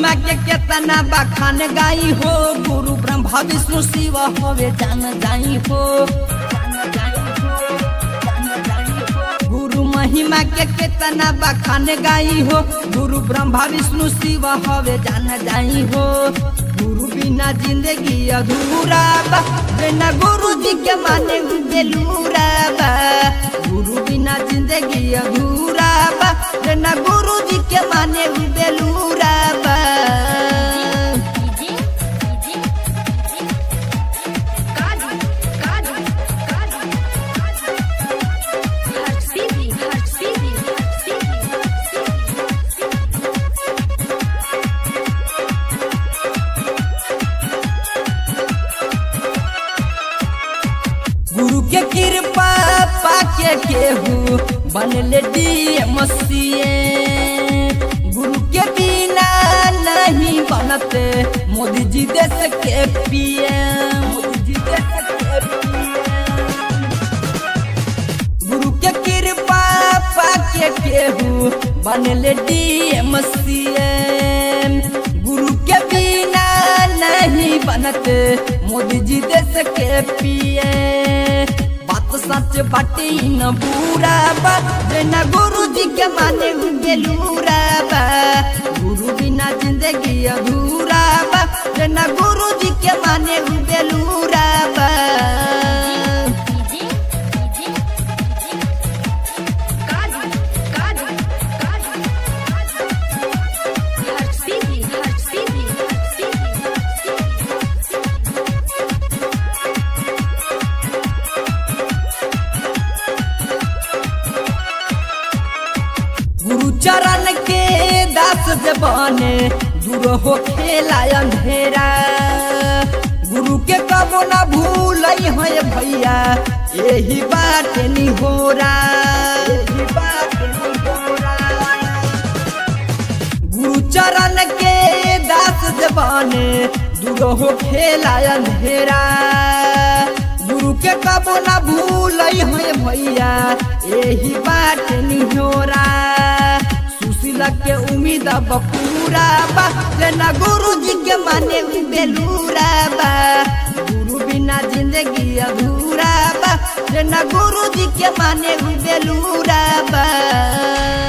महिमा के केतना बखान गाई हो गुरु ब्रह्मा विष्णु शिव होवे जान जाई हो गुरु महिमा के केतना बखान गाई हो गुरु ब्रह्मा विष्णु शिव होवे जान जाई हो गुरु बिना जिंदगी अधूरा बा बिना गुरु जी के माने बेलूरा बा गुरु बिना जिंदगी अधूरा बा बिना गुरु जी के माने बेलूरा बा गुरु के कृपा पाके केहू बनले डीएम गुरु के बिना नहीं बनते मोदी जी देश के पीएम मोदी जी देश के PM गुरु के कृपा पाके केहू बनले डीएम गुरु के बिना नहीं बनते मोदी जी देश के पिए बात सच बाटे न बुरा बा बिना गुरु जी के माने गेलूरा बा गुरु बिना जिंदगी अधूरा बा बिना गुरु जी के माने गेलूरा बा गुरु चरण के दास जबाने दूर हो खेला अंधेरा गुरु के कबो ना भूल है भैया यही बात निहोरा यही बात निहोरा गुरु चरण के दास जबाने दूर हो खेला अंधेरा गुरु के कबो ना भूल है भैया यही बात निहोरा सुशीला के उम्मीद अब पूरा बा लेना गुरु जी के माने बेलूरा बा गुरु बिना जिंदगी अधूरा बा लेना गुरु जी के माने बेलूरा बा